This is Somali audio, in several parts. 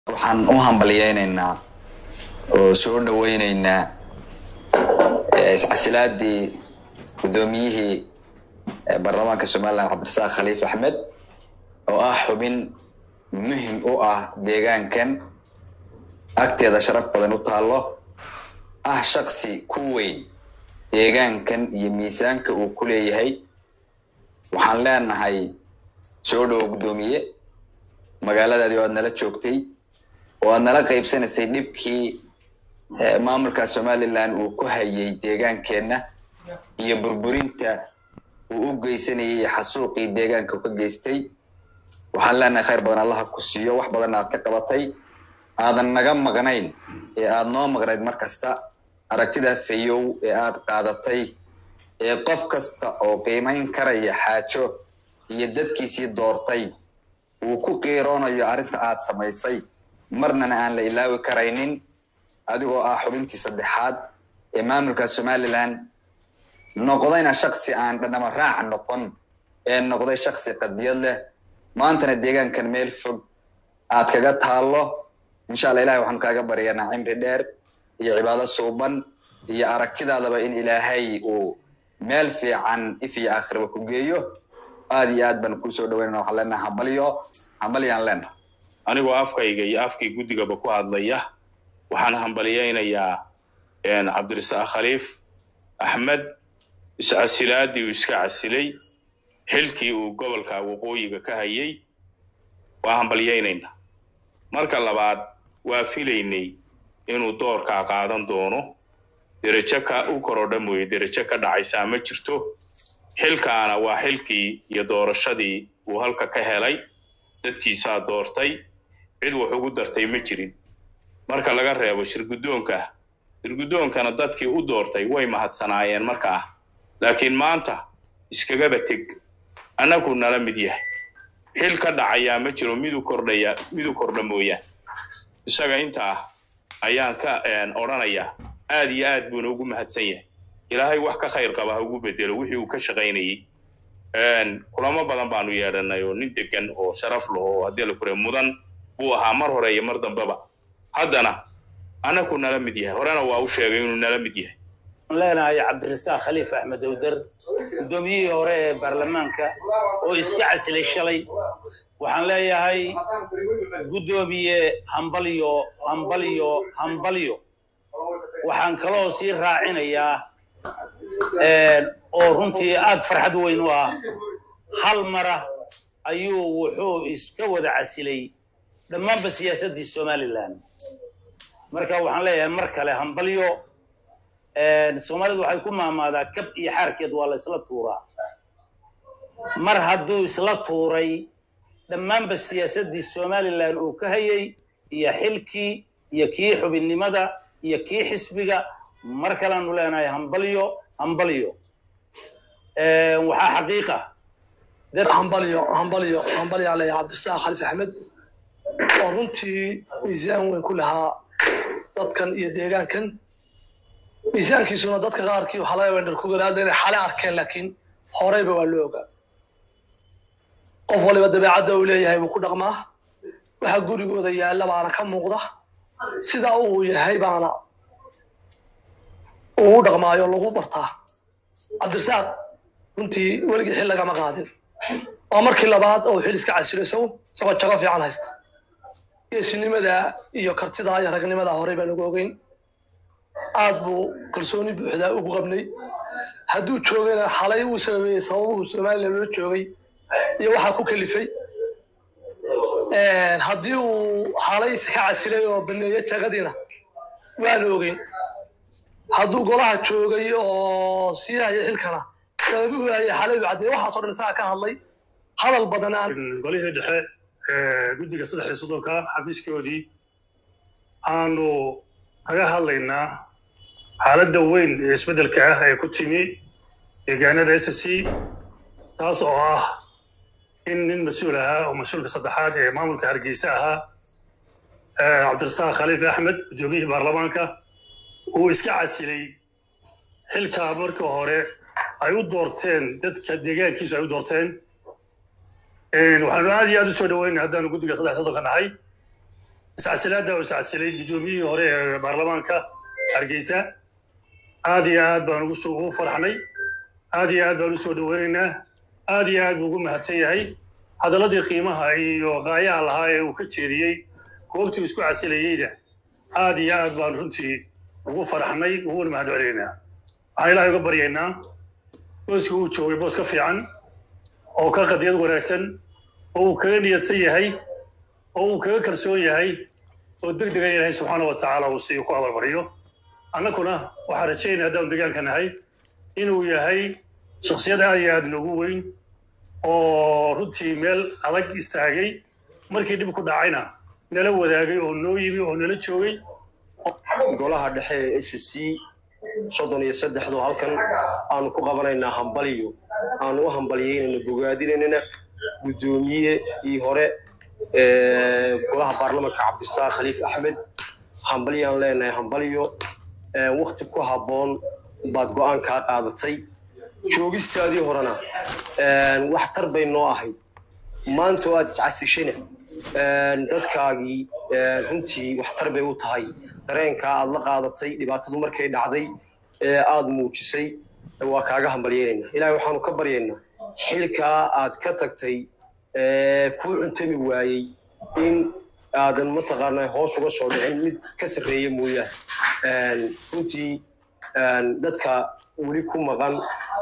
waxaan u hambalyeynaynaa oo soo dhaweyneynaa iscasilaadii guddoomiyihii baarlamaanka somalilan cabdirasaaq khaliif axmed oo ah xubin muhim u ah deegaankan agteeda sharaf badan u taallo ah shaksi ku weyn deegaankan iyo miisaanka uu ku leeyahay waxaan leenahay soo dhowo guddoomiye magaaladaadii oo aad nala joogtay oo aad nala qaybsanaysay dhibkii maamulka somalilan uu ku hayay deegaankeenna iyo burburinta uu u geysanayay xasuuqii deegaanka ka geystay waxaan leenahay khayr badan allaha ku siiyo wax badanna aad ka qabatay aadan naga maqnayn ee aad noo maqnayd mar kasta aragtida fayow ee aad qaadatay ee qof kasta oo qiimayn karaya xaajo iyo dadkiisii doortay uu ku qiiroonayo arrinta aad samaysay marnana aan la ilaawi karaynin adigoo ah xubintii saddexaad ee maamulka somalilan noqdayna shaksi aan dhanama raac noqon ee noqday shaksi qadiyad leh maantana deegaankan meel fog aad kaga taallo insha alla ilahay waxaanu kaaga baryanaa cimri dheer iyo cibaado suuban iyo aragtidaadaba in ilaahay uu meel fiican if iyo aakhiraba ku geeyo aad iyo aad baan kusoo dhaweynana waxaan leenaha hambalyo hambalyaan leenaha anigoo afkayga iyo afkii guddigaba ku hadlaya waxaan hambalyaynayaa cabdirasaaq khaliif axmed iscasilaadii uu iska casilay xilkii uu gobolka waqooyiga ka hayay waa hambalyaynaynaa marka labaad waa filaynay inuu doorkaa qaadan doono derajo ka u korodha mooye derajo ka dhacaysaa ma jirto xilkaana waa xilkii iyo doorashadii uu halka ka helay dadkiisaa doortay cid wax ugu dartay ma jirin marka laga reebo shirguddoonka shirguddoonkana dadkii u doortay way mahadsanaayeen markaa laakiin maanta iskagaba teg annagu nala mid yahay xil ka dhacayaa ma jiro midu kordhaya midu kordha mooyaan isaga intaa ayaan ka odhanayaa aad iyo aad buuna ugu mahadsan yahay ilaahay wax ka khayr qaba ha ugu bedelo wixii uu ka shaqaynayey kulamo badan baanu yeedhanay oo nin degan oo sharaf leh oo haddii la kure mudan buu ahaa mar hore iyo mar dambeba haddana annagu nala mid yahay horena waa u sheegay inuu nala mid yahay leenahay cabdirasaaq khaliif axmed owder guddoomiyihii hore ee baarlamaanka oo iska casilay shalay waxaan leeyahay guddoomiye hambalyo hambalyo hambalyo waxaan kaloo sii raacinayaa oo runtii aad farxad weyn u ah hal mara ayuu wuxuu iska wada casilay dhammaanba siyaasaddii somalilan marka waxaan leeyahay mar kale hambalyo soomaalidu waxay ku maamaadaa kab iyo xaarkeed waa la isla tuuraa mar hadduu isla tuuray dhammaanba siyaasaddii somalilan uu ka hayay iyo xilkii iyo kii xubinnimada iyo kii xisbiga mar kaleanu leenahay hambalyo hambalyo waxaa xaqiiqa hambalyo hambalyo hambalyaa leeyahay cabdirasaaq khaliif axmed oo runtii miisaan weyn ku lahaa dadkan iyo deegaankan miisaankiisuna dadka qaarkii waxaa laga wendar ku garaada inay xale arkeen laakiin horeyba waa loo ogaa qof waliba dabeecadda uu leeyahay buu ku dhaqmaa waxa gurigooda yaalla baana ka muuqda sidaa uu yahay baana uu u dhaqmaayo lagu bartaa cabdirasaaq runtii weligii xil lagama qaadin waa markii labaad oo xil iska casilo isagu isagoo jago fiican haysta geesinimada iyo kartida iyo ragnimada horey baan ugu ogeyn aad buu kalsooni buuxdaa ugu qabnay hadduu joogayna xalay uu sababeeyey sababuhu somalilan loo joogay iyo waxaa ku kalifay haddii uu xalay iska casilay oo baneeye jagadiina waanu ogeyn hadduu golaha joogay oo sii haya xilkana sababuhu haya xalay buu caddeeyey waxaasoo dhan isagaa ka hadlay hadal badan aan golihii dhexe guddiga saddex iyo soddonka xafiiskoodii aanu kaga hadlaynaa xaaladda weyn ee isbeddelka ah ee ku timi deegaanada s c taas oo ah in nin mas-uul ahaa oo mas-uulka saddexaad ee maamulka hargeysa ahaa cabdirasaaq khaliif axmed guddoomiyihii baarlamaanka uu iska casilay xilkaa markii hore ay u doorteen dadka deegaankiisu ay u doorteen waxaanu aad iyo aad u soo dhaweynay haddaanu guddiga saddex soddonka nahay iscasilaadda uu iscasilay guddoomiyihii hore ee baarlamaanka hargeysa aad iyo aad baan ugu soo- ugu farxnay aad iyo aad baan u soo dhoweynaynaa aad iyo aad buu ugu mahadsan yahay hadalladii qiimaha iyo qaayaha lahaa ee uu ka jeediyey goobtii uu isku casilayeyda aad iyo aad baan runtii ugu faraxnay uguna mahad celinaynaa waxaan ilaahay uga baryaynaa booskii uu joogay boos ka fiican oo ka qadiyad wanaagsan oo uu kaga niyadsan yahay oo uu kaga kalsoon yahay oo deg degan ilaahay subxaana wa tacaala uu siiyo ku abalbariyo annaguna waxaan rajaynaya haddaan deegaanka nahay inuu yahay shakhsiyad aad iyo aad noogu weyn oo runtii meel adag istaagay markii dhib ku dhacayna nala wadaagay oo noo yimi oo nala joogay golaha dhexe ee s c soddon iyo saddexdu halkan aanu ku qabanaynaa hambaliyo aanu u hambaliyeynayna bogaadinaynana guddoomiye ii hore ee golaha baarlamanka cabdisaaq khaliif axmed hambaliyaan leenahay hambaliyo wakti ku habboon baad go'aan kaa qaadatay joogistaadii horena wax tar bay noo ahayd maanta oo aad iscasishana dadkaagii runtii waxtar bay u tahay dareenkaa aad la qaadatay dhibaatadu markay dhacday ee aad muujisay waa kaaga hambalyeynayna ilahay waxaanu ka baryaynaa xilkaa aad ka tagtay kuu cuntami waayey in aadan mataqaanaa hoos uga soo dhicin mid ka sarreeya mooyaane runtii dadka weli ku maqan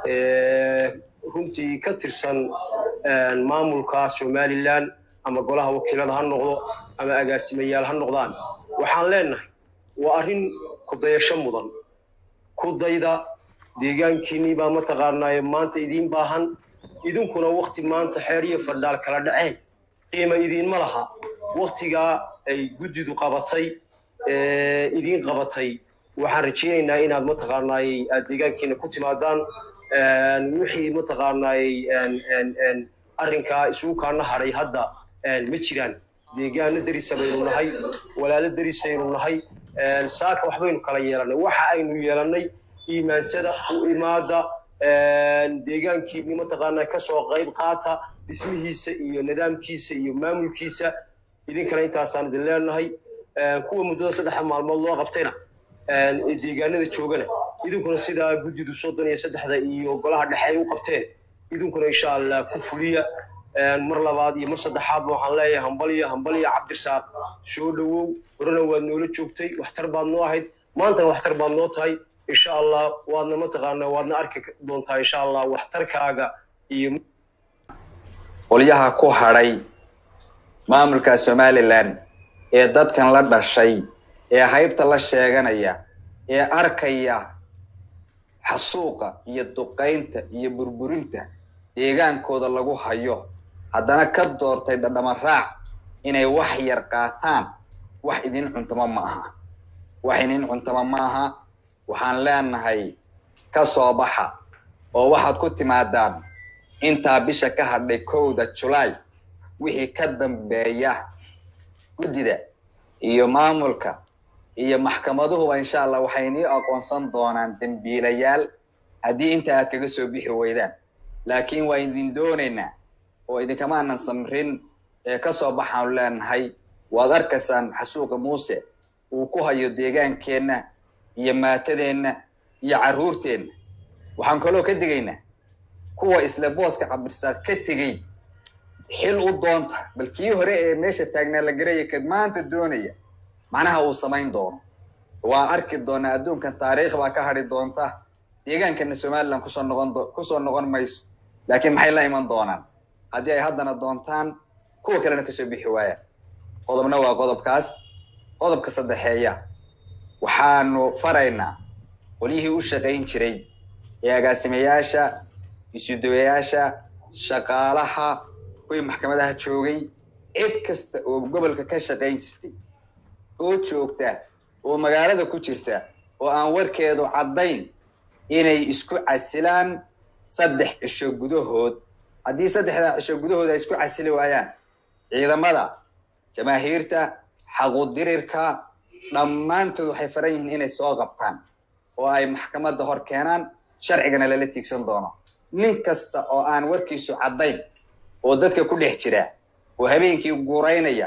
runtii ka tirsan maamulka somalilan ama golaha wakiilada ha noqdo ama agaasimayaal ha noqdaan waxaan leenahay waa arrin kudayasho mudan kudayda deegaankiinnii baa mataqaanaaye maanta idiin baahan idinkuna wakti maanta xeer iyo fadhaal kala dhaceen qiima idiinma laha waktigaa ay guddidu qabatay idiin qabatay waxaan rajaynaynaa inaad mataqaanaaye aad deegaankiina ku timaadaan wixii mataqaanaaye arrinkaa isugu kaana hadhay hadda ma jiraan deegaano derisa baynu nahay walaalo derisaynu nahay saaka waxbaynu kala yeelannay waxa aynu yeelannay iimaansada u imaada deegaankiini mataqaanaa kasoo qayb qaata dhismihiisa iyo nidaamkiisa iyo maamulkiisa idinkana intaasaan idin leenahay kuwa muddada saddexda maalmood loo qabtayna deegaanada joogana idinkuna sidaa guddidu soddon iyo saddexda iyo golaha dhexe ay u qabteen idinkuna insha allah ku fuliya mar labaad iyo mar saddexaadba waxaan leeyahay hambaliya hambaliya cabdisaaq soo dhowow horena waad noola joogtay waxtar baad noo ahayd maantana waxtar baad noo tahay insha allah waadna mataqaanaa waadna arki doontaa insha allah waxtarkaaga iyo qolyaha ku hadhay maamulka somalilan ee dadkan la dhashay ee haybta la sheeganaya ee arkaya xasuuqa iyo duqaynta iyo burburinta deegaankooda lagu hayo haddana ka doortay dhadhama raac inay wax yar qaataan wax idin cuntamo ma aha wax idin cuntamo ma aha waxaan leenahay ka soo baxa oo waxaad ku timaadaan intaa bisha ka hadhay kowda julaay wixii ka dambeeya guddida iyo maamulka iyo maxkamaduhuba insha allah waxay inii aqoonsan doonaan dembiilayaal haddii inta aad kaga soo bixi weydaan laakiin waa idin doonaynaa oo idinkamaanan samrin ee ka soo baxaanu leenahay waad arkaysaan xasuuqa muuse uu ku hayo deegaankeenna iyo maatadeenna iyo carruurteenna waxaan kaloo ka digaynaa kuwa isla booska cabdirsaaq ka tegey xil u doonta bal kii hore ee meesha taagnaa la garaya kad maanta doonaya macnaha uu samayn doono waa arki doonaa adduunkan taariikh baa ka hadhi doonta deegaankana somalilan kusoo noqon kusoo noqon mayso laakiin maxay la iman doonaan haddii ay haddana doontaan kuwa kalena kasoo bixi waayaan qodobna waa qodobkaas qodobka saddexeeya waxaanu faraynaa qolyihii u shaqayn jiray ee agaasimayaasha isudawayaasha shaqaalaha kuwii maxkamadaha joogay cid kasta oo gobolka ka shaqayn jirtay oo joogta oo magaalada ku jirta oo aan warkeedu caddayn inay isku casilaan saddex cisho gudahood haddii saddexdaa cisho gudahood ay isku casili waayaan ciidamada jamaahiirta xaqudirirka dhammaantood waxay faran yihiin inay soo qabtaan oo ay maxkamadda hor keenaan sharcigana lala tiigsan doono nin kasta oo aan warkiisu caddayn oo dadka ku dhex jira oo habeenkii guuraynaya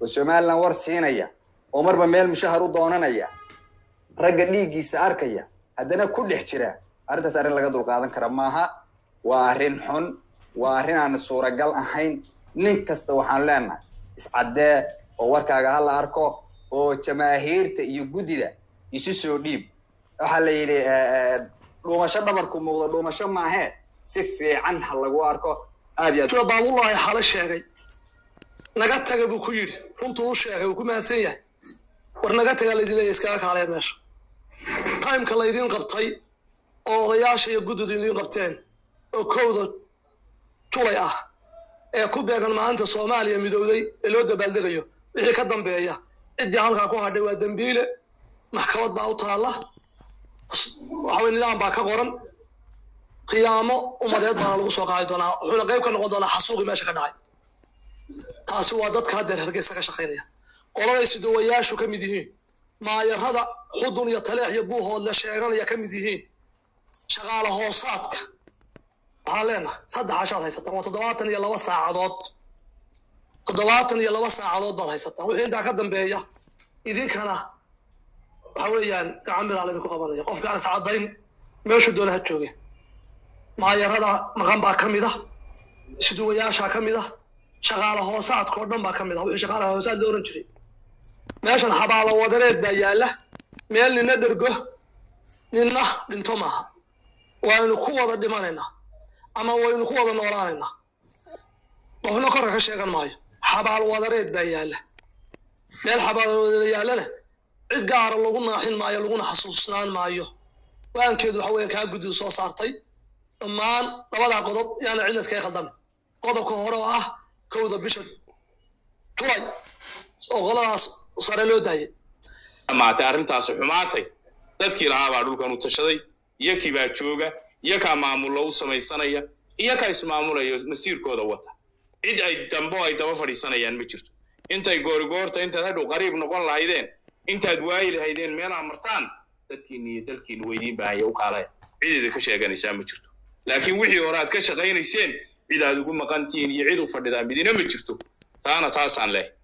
oo somalilan war siinaya oo marba meel mushahar u doonanaya ragga dhiiggiisa arkaya haddana ku dhex jira arrintaas arrin laga dulqaadan kara maaha waa arrin xun waa arrin aan suuragal ahayn nin kasta waxaan leenahay iscaddee oo warkaaga ha la arko oo jamaahiirta iyo guddida isu soo dhiib waxaa la yidhi dhuumasho dhabarku muuqdo dhuumasho maahee si fiican ha lagu arko aad iyo aad sida baabullahi xale sheegay naga taga buu ku yidhi runtuu u sheegay uu ku mahadsan yahay war naga tagaa laydin leeya iskaga kaaleen meesha timeka laydin qabtay oo odayaasha iyo guddidu idiin qabteen oo kowda tulay ah ee ku beegan maalinta soomaaliya midowday ee loo dabaaldegayo wixii ka dambeeya ciddii halkaa ku hadhay waa dembiile maxkamad baa u taalla waxaway nidaam baa ka qoran qiyaamo ummadeed baana lagu soo qaadi doonaa wuxuuna qayb ka noqon doonaa xasuuqii meesha ka dhacay taasi waa dadka haddeer hargeysa ka shaqaynaya qoladay siduwayaashu ka mid yihiin maayarada xudun iyo taleex iyo buuhoodle sheeganaya ka mid yihiin shaqaale hoosaadka waxaan leenahay saddex cashaad haysataan waa toddobaatan iyo laba saacadood toddobaatan iyo laba saacadood baad haysataan wixii intaa ka dambeeya idinkana waxa weeyaan gacan biraa laydinku qabanaya qofkaan is caddayn meeshuu doona ha jooge maayarada maqan baa ka mid ah siduwayaashaa ka mid ah shaqaale hoosaadka oo dhan baa ka mid ah wixii shaqaale hoosaad la oran jiray meeshan xabaalo wadareed baa yaalla meel nina dhergo ninna dhinto maaha waynu ku wada dhimanaynaa ama waynu ku wada noolaanaynaa qofna korka ka sheegan maayo xabaal wadareed baa yaalla meel xabaal wadare yaallana cid gaara lagu naaxin maayo laguna xasuusnaan maayo waankeedu waxa weeyaan kaa guddidu soo saartay dhammaan labadaa qodob yaana cidna iskaga khaldan qodobka hore oo ah kowda bisha tulay oo qoladaas sare loo daayay dhamaatay arrintaasi xumaatay dadkii lahaa baa dhulkan u tashaday iyo kii baa jooga iyo kaa maamullo u samaysanaya iyo kaa ismaamulaya masiirkooda wata cid ay dambo ay daba fadhiisanayaan ma jirto intay goorigoorta intaad hadhow qariib noqon lahaydeen intaad waayi lahaydeen meelaa martaan dadkiinni iyo dalkiinni weydiin baahaya u kaalaya cideeda ka sheeganaysaa ma jirto laakiin wixii hore aad ka shaqaynayseen cid aad ugu maqantihiin iyo cid u fadhidaa midina ma jirto taana taasaan leh